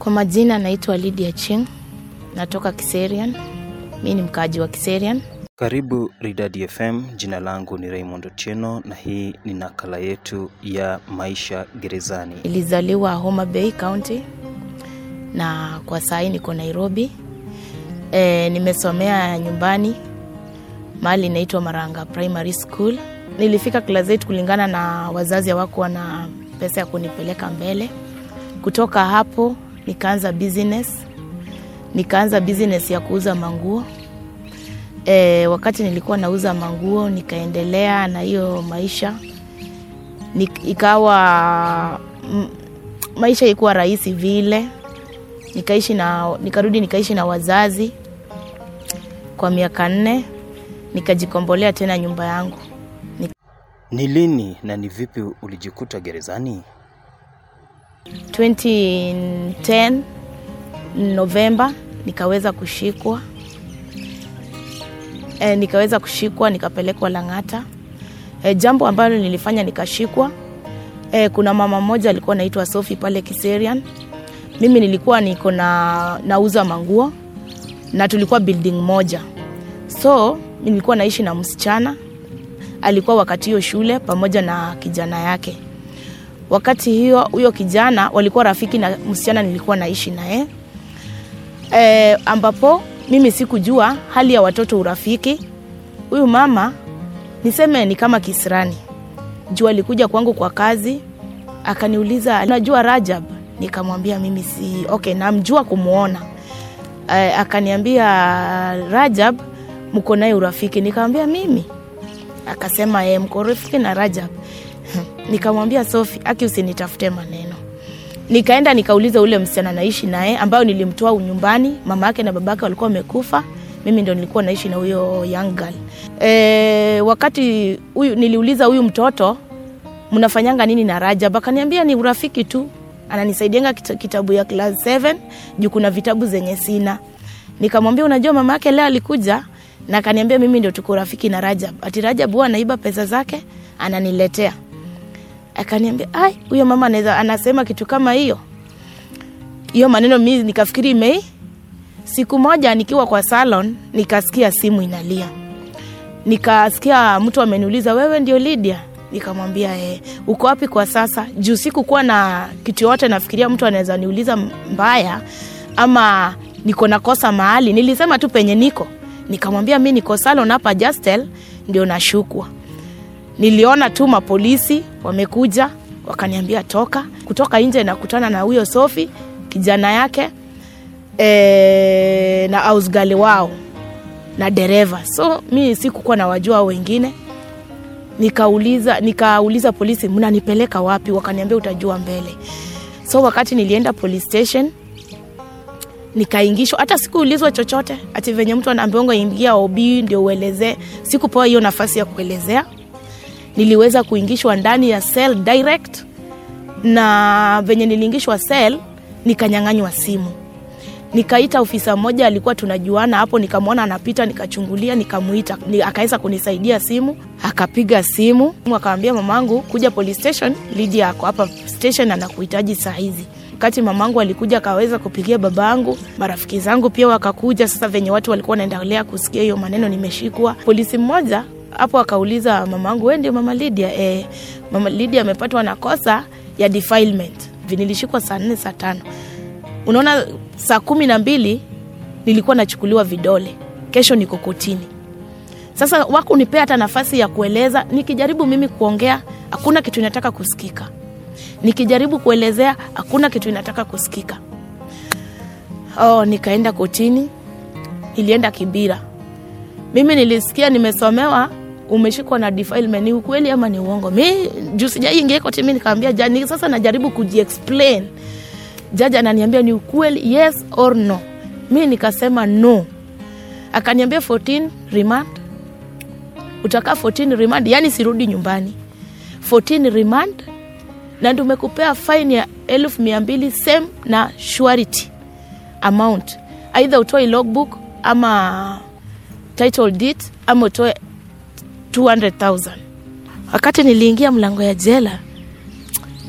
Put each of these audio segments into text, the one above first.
Kwa majina naitwa Lydia Ching, natoka Kiserian. Mi ni mkaaji wa Kiserian. Karibu Ridadi FM. Jina langu ni Raymond Otieno na hii ni nakala yetu ya maisha gerezani. Nilizaliwa Homa Bay County na kwa sahii niko Nairobi. E, nimesomea nyumbani mahali inaitwa Maranga Primary School. Nilifika class 8 kulingana na wazazi hawakuwa na pesa ya kunipeleka mbele. Kutoka hapo nikaanza business, nikaanza business ya kuuza manguo. E, wakati nilikuwa nauza manguo nikaendelea na hiyo maisha Nik, ikawa m, maisha ilikuwa rahisi vile nikaishi na nikarudi nikaishi na wazazi kwa miaka nne nikajikombolea tena nyumba yangu Ni lini na ni vipi ulijikuta gerezani? 2010 Novemba nikaweza kushikwa e, nikaweza kushikwa nikapelekwa Lang'ata. E, jambo ambalo nilifanya nikashikwa, e, kuna mama mmoja alikuwa anaitwa Sophie pale Kiserian. Mimi nilikuwa niko na nauza manguo na tulikuwa building moja, so nilikuwa naishi na msichana alikuwa wakati hiyo shule pamoja na kijana yake. Wakati hiyo huyo kijana walikuwa rafiki na msichana nilikuwa naishi naye e, ambapo mimi sikujua hali ya watoto urafiki. Huyu mama niseme ni kama kisirani juu alikuja kwangu kwa kazi akaniuliza, unajua Rajab? Nikamwambia mimi si okay, namjua kumwona. E, akaniambia Rajab, mko naye urafiki? Nikamwambia mimi. Akasema e, mko urafiki na Rajab? Nikamwambia Sofi, aki usinitafute maneno. Nikaenda nikauliza ule msichana naishi naye ambayo nilimtoa nyumbani, mama yake na babake walikuwa wamekufa, mimi ndo nilikuwa naishi na huyo young girl. E, wakati huyu niliuliza huyu mtoto mnafanyanga nini na Rajab? Akaniambia ni urafiki tu, ananisaidianga kitabu ya class 7 juu kuna vitabu zenye sina. Nikamwambia unajua, mama yake leo alikuja na akaniambia mimi ndio tuko rafiki na Rajab, ati Rajab huwa anaiba pesa zake ananiletea. Akaniambia ai, huyo mama anaweza anasema kitu kama hiyo. Hiyo maneno mimi nikafikiri imei. Siku moja nikiwa kwa salon nikasikia simu inalia, nikasikia mtu ameniuliza wewe ndio Lydia? Nikamwambia eh, uko wapi kwa sasa? Juu sikukuwa na kitu yote, nafikiria mtu anaweza niuliza mbaya ama niko nakosa mahali. Nilisema tu penye niko, nikamwambia mi niko salon hapa Justel, ndio nashukwa. Niliona tu mapolisi wamekuja, wakaniambia toka. Kutoka nje nakutana na huyo Sofi kijana yake e, na ausgali wao na dereva. So mi sikukuwa na wajua wengine nikauliza nikauliza polisi mnanipeleka wapi wakaniambia utajua mbele so wakati nilienda police station nikaingishwa hata sikuulizwa chochote ati venye mtu anaambiwanga ingia ob ndio uelezee sikupewa hiyo nafasi ya kuelezea niliweza kuingishwa ndani ya cell direct na venye niliingishwa cell nikanyang'anywa simu nikaita ofisa mmoja alikuwa tunajuana hapo nikamwona anapita nikachungulia nikamuita ni, akaweza kunisaidia simu akapiga simu akawambia mamangu kuja police station Lydia ako hapa station anakuhitaji saa hizi wakati mamangu alikuja akaweza kupigia babangu marafiki zangu pia wakakuja sasa venye watu walikuwa wanaendelea kusikia hiyo maneno nimeshikwa polisi mmoja hapo akauliza mamangu we ndio mama Lydia e, mama Lydia amepatwa na kosa ya defilement nilishikwa saa nne saa tano unaona saa kumi na mbili nilikuwa nachukuliwa vidole kesho niko kotini sasa wakunipea hata nafasi ya kueleza nikijaribu mimi kuongea hakuna kitu inataka kusikika nikijaribu kuelezea hakuna kitu inataka kusikika oh, nikaenda kotini nilienda kibira mimi nilisikia nimesomewa umeshikwa na defilement ni ukweli ama ni uongo mi juu sijaingia koti mi nikaambia jani sasa najaribu kujiexplain jaji ananiambia ni ukweli yes or no mi nikasema no akaniambia 14 remand utakaa 14 remand yani sirudi nyumbani 14 remand na tumekupea fine ya elfu mia mbili same na surety amount aidha utoe logbook ama title deed ama utoe 200000 wakati niliingia mlango ya jela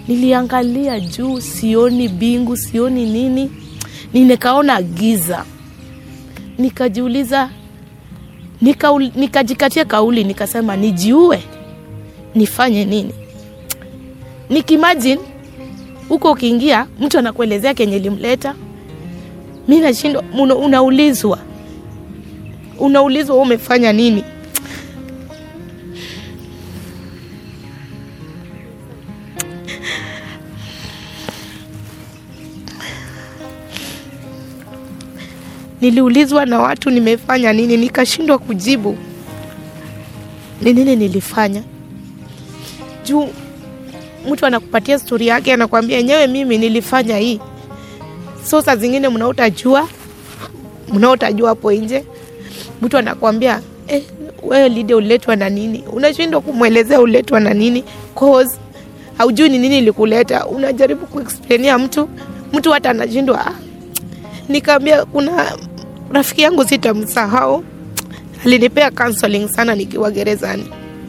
niliangalia juu sioni bingu sioni nini nikaona giza nikajiuliza nika, nikajikatia kauli nikasema nijiue nifanye nini nikimajini huko ukiingia mtu anakuelezea kenye limleta mi nashindwa una, unaulizwa unaulizwa wewe umefanya nini niliulizwa na watu nimefanya nini nikashindwa kujibu ni nini nilifanya juu mtu anakupatia stori yake anakwambia enyewe mimi nilifanya hii so saa zingine mnaotajua mnaotajua hapo nje mtu anakwambia eh, wewe lide uletwa na nini unashindwa kumwelezea uletwa na nini cause haujui ni nini ilikuleta unajaribu kuexplainia mtu mtu hata anashindwa ah. nikaambia kuna rafiki yangu sitamsahau alinipea counseling sana nikiwa gerezani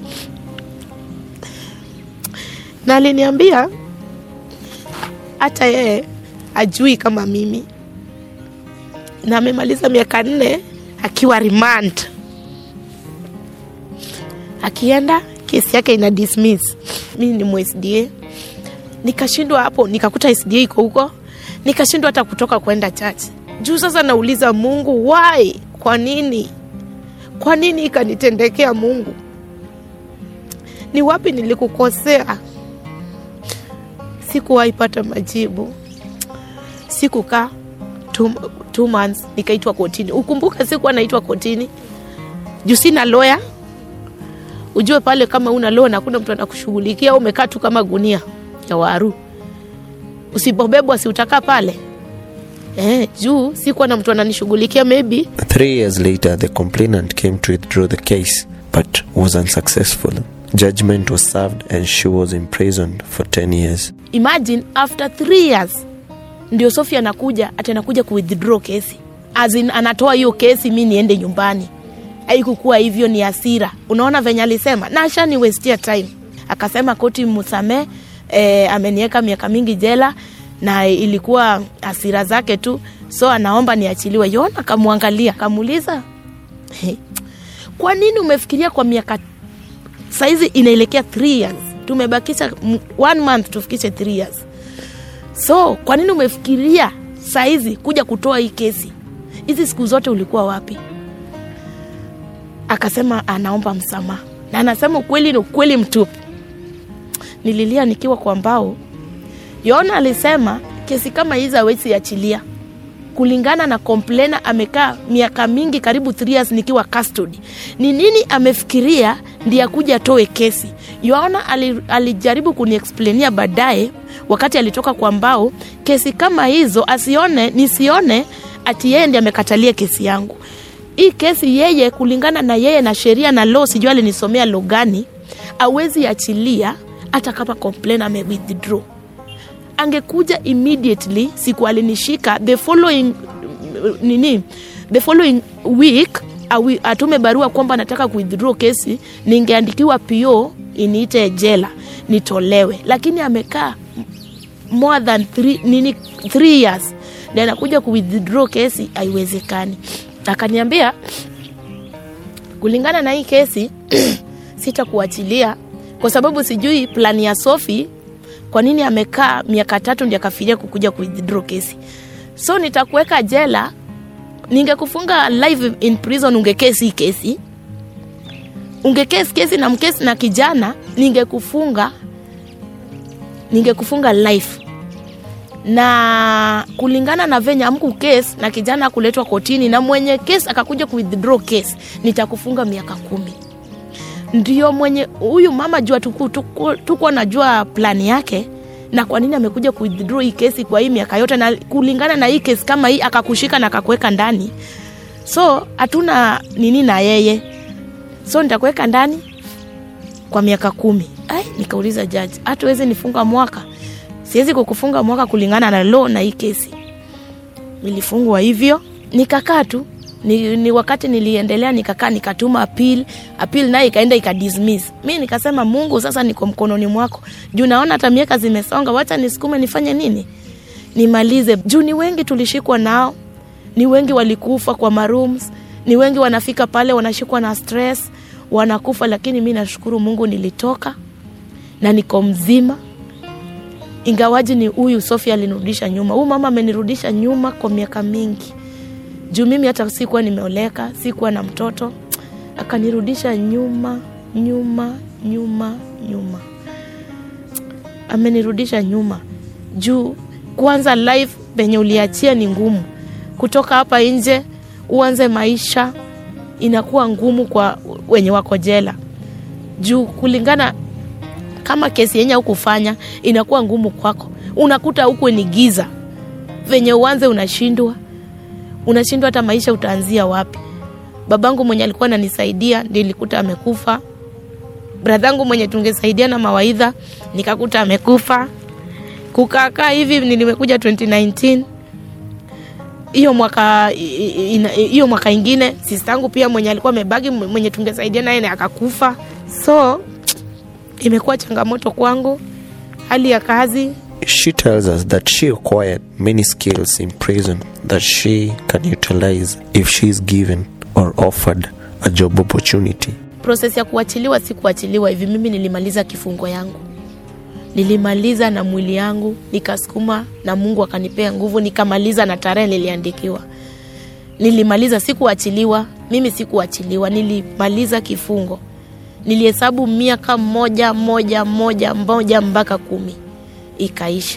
na aliniambia hata yeye ajui kama mimi na amemaliza miaka nne akiwa remand akienda kesi yake ina dismiss mi ni msda nikashindwa hapo nikakuta sda iko huko nikashindwa hata kutoka kwenda church juu sasa nauliza mungu why kwa nini kwa nini ikanitendekea mungu ni wapi nilikukosea sikuwahi pata majibu sikukaa two, two months nikaitwa kotini ukumbuke sikuwa naitwa kotini juu sina loya ujue pale kama una loya na kuna mtu anakushughulikia umekaa tu kama gunia ya waru usipobebwa si utakaa pale eh, juu sikuwa na mtu ananishughulikia maybe Three years later, the complainant came to withdraw the case, but was unsuccessful. Judgment was served and she was imprisoned for 10 years. imagine after three years ndio sofia anakuja ati anakuja kuwithdraw kesi As in, anatoa hiyo kesi mi niende nyumbani haikukuwa hivyo ni hasira unaona venye alisema na ashani westia time akasema koti msamee e, ameniweka miaka mingi jela na ilikuwa hasira zake tu so anaomba niachiliwe yona akamwangalia akamuuliza kwa nini umefikiria kwa miaka saizi inaelekea three years tumebakisha m- one month tufikishe three years so kwa nini umefikiria saizi kuja kutoa hii kesi hizi siku zote ulikuwa wapi akasema anaomba msamaha na anasema ukweli ni ukweli mtupu nililia nikiwa kwa mbao yona alisema kesi kama hizi awezi achilia kulingana na komplena amekaa miaka mingi karibu 3 years nikiwa custody ni nini amefikiria ndiye akuja atoe kesi yoana alijaribu kuniexplainia baadaye wakati alitoka kwa mbao kesi kama hizo asione nisione ati yeye ndi amekatalia kesi yangu hii kesi yeye kulingana na yeye na sheria na law sijui alinisomea law gani awezi achilia hata kama complain ame withdraw angekuja immediately siku alinishika the following nini the following week awi, atume barua kwamba nataka kuwithdraw kesi ningeandikiwa po iniite jela nitolewe lakini amekaa more than three, nini three years na anakuja kuwithdraw kesi haiwezekani akaniambia kulingana na hii kesi sitakuachilia kwa sababu sijui plani ya sofi kwa nini amekaa miaka tatu ndi akafiria kukuja kuwithdraw kesi so nitakuweka jela ningekufunga live in prison ungekesi hii kesi ungekesi kesi na mkesi na kijana ningekufunga ningekufunga life na kulingana na venye amku kesi na kijana kuletwa kotini na mwenye kesi akakuja kuwithdraw kesi nitakufunga miaka kumi ndio mwenye huyu mama jua tuku, tuku, tukuwa najua plani yake na kwa nini amekuja kuwithdraw hii kesi kwa hii miaka yote na kulingana na hii kesi kama hii akakushika na akakuweka ndani so hatuna nini na yeye so nitakuweka ndani kwa miaka kumi ai nikauliza jaji hata wezi nifunga mwaka siwezi kukufunga mwaka kulingana na law na hii kesi nilifungwa hivyo nikakaa tu ni, ni wakati niliendelea nikakaa nikatuma appeal appeal naye ikaenda ikadismiss mi nikasema mungu sasa niko mkononi mwako juu naona hata miaka zimesonga wacha nisukume nifanye nini nimalize juu ni wengi tulishikwa nao ni wengi walikufa kwa marooms ni wengi wanafika pale wanashikwa na stress wanakufa lakini mi nashukuru mungu nilitoka na niko mzima ingawaji ni huyu sofia alinirudisha nyuma huyu mama amenirudisha nyuma kwa miaka mingi juu mimi hata sikuwa nimeoleka sikuwa na mtoto akanirudisha nyuma nyuma nyuma nyuma amenirudisha nyuma juu kwanza life penye uliachia ni ngumu kutoka hapa nje uanze maisha inakuwa ngumu kwa wenye wako jela juu kulingana kama kesi yenye hukufanya inakuwa ngumu kwako unakuta huku ni giza venye uanze unashindwa unashindwa hata maisha utaanzia wapi babangu mwenye alikuwa ananisaidia nilikuta amekufa bradhangu mwenye tungesaidia na mawaidha nikakuta amekufa kukaakaa hivi nilimekuja 2019 hiyo mwaka hiyo mwaka ingine sistangu pia mwenye alikuwa amebagi mwenye tungesaidia naye akakufa so imekuwa changamoto kwangu hali ya kazi She tells us that she acquired many skills in prison that she can utilize if she is given or offered a job opportunity. proses ya kuachiliwa si kuachiliwa hivi mimi nilimaliza kifungo yangu nilimaliza na mwili yangu nikasukuma na mungu akanipea nguvu nikamaliza na tarehe niliandikiwa nilimaliza sikuachiliwa mimi sikuachiliwa nilimaliza kifungo nilihesabu miaka moja moja moja moja mpaka kumi ikaisha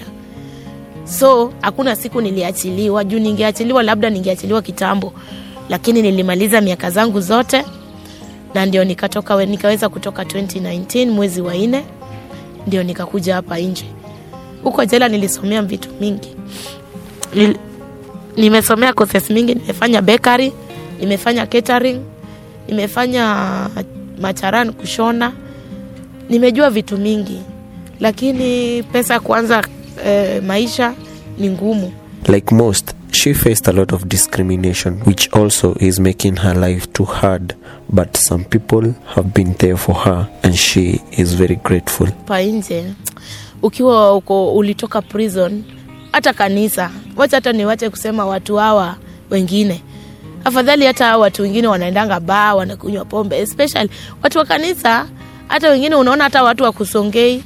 so hakuna siku niliachiliwa juu ningeachiliwa labda ningeachiliwa kitambo lakini nilimaliza miaka zangu zote na ndio nikatoka we- nikaweza kutoka 2019 mwezi wa nne ndio nikakuja hapa nje huko jela nilisomea vitu mingi Nil, nimesomea courses mingi nimefanya bakery nimefanya catering nimefanya macharan kushona nimejua vitu mingi lakini pesa kuanza eh, maisha ni ngumu Like most, she faced a lot of discrimination, which also is making her life too hard. But some people have been there for her, and she is very grateful. pa nje ukiwa uko ulitoka prison hata kanisa wacha hata niwache kusema watu hawa wengine afadhali hata hawa watu wengine wanaendanga baa wanakunywa pombe especially watu wa kanisa hata wengine unaona hata watu wakusongei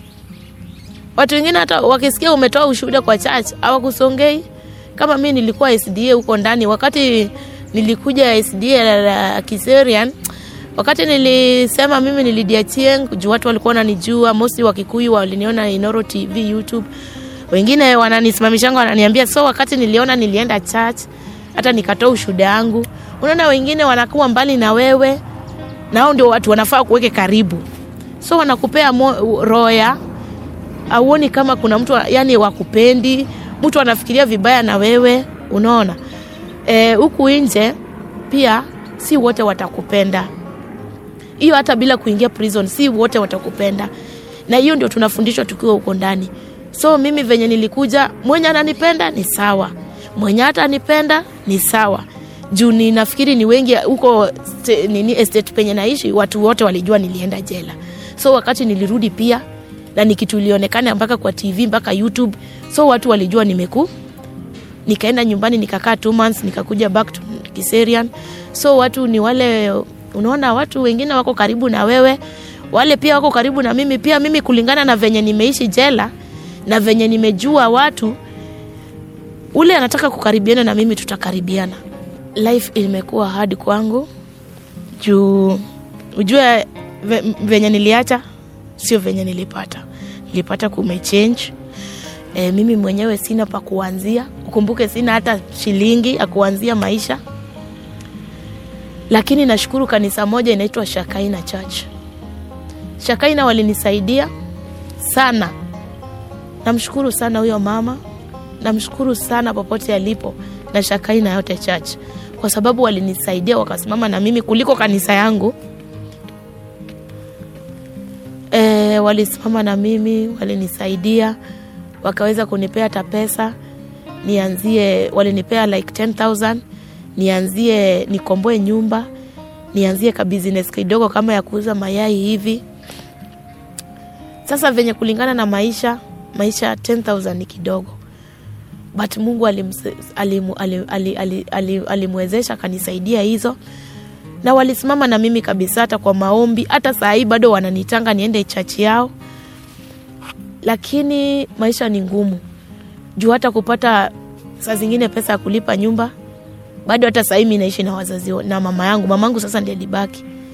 watu wengine hata wakisikia umetoa ushuhuda kwa church hawakusongei kama mi nilikuwa sda huko ndani wakati nilikuja sda la, la kiserian wakati nilisema mimi nilidiachieng juu watu walikuwa wananijua mosi wa kikuyu waliniona inoro tv youtube wengine wananisimamishanga wananiambia so wakati niliona nilienda church hata nikatoa ushuhuda yangu unaona wengine wanakuwa mbali na wewe nao ndio watu wanafaa kuweke karibu so wanakupea mo- roho ya auoni kama kuna mtu wa- yani wakupendi mtu anafikiria vibaya na wewe unaona Eh, huku e, nje pia si wote watakupenda hiyo hata bila kuingia prison si wote watakupenda na hiyo ndio tunafundishwa tukiwa huko ndani so mimi venye nilikuja mwenye ananipenda ni sawa mwenye hata anipenda ni sawa juu ni nafikiri ni wengi huko ste- nini estate penye naishi watu wote walijua nilienda jela so wakati nilirudi pia na ni kitu ilionekana mpaka kwa tv mpaka youtube so watu walijua nimeku nikaenda nyumbani nikakaa two months nikakuja back to kiserian so watu ni wale unaona watu wengine wako karibu na wewe wale pia wako karibu na mimi pia mimi kulingana na venye nimeishi jela na venye nimejua watu ule anataka kukaribiana na mimi tutakaribiana life imekuwa hard kwangu juu ujue ve, venye niliacha sio venye nilipata nilipata kumechange e, mimi mwenyewe sina pa kuanzia ukumbuke sina hata shilingi ya kuanzia maisha lakini nashukuru kanisa moja inaitwa shakaina church shakaina walinisaidia sana namshukuru sana huyo mama namshukuru sana popote alipo na shakaina yote church kwa sababu walinisaidia wakasimama na mimi kuliko kanisa yangu e, walisimama na mimi walinisaidia wakaweza kunipea hata pesa nianzie walinipea like 10000 nianzie nikomboe nyumba nianzie ka business kidogo kama ya kuuza mayai hivi sasa venye kulingana na maisha maisha 10000 ni kidogo but mungu alimse- alimu- ali- ali- ali- ali- alimwezesha akanisaidia hizo na walisimama na mimi kabisa hata kwa maombi hata saa hii bado wananitanga niende chachi yao lakini maisha ni ngumu juu hata kupata saa zingine pesa ya kulipa nyumba bado hata sahii mi naishi na wazazi wa- na mama yangu mama yangu sasa ndiye alibaki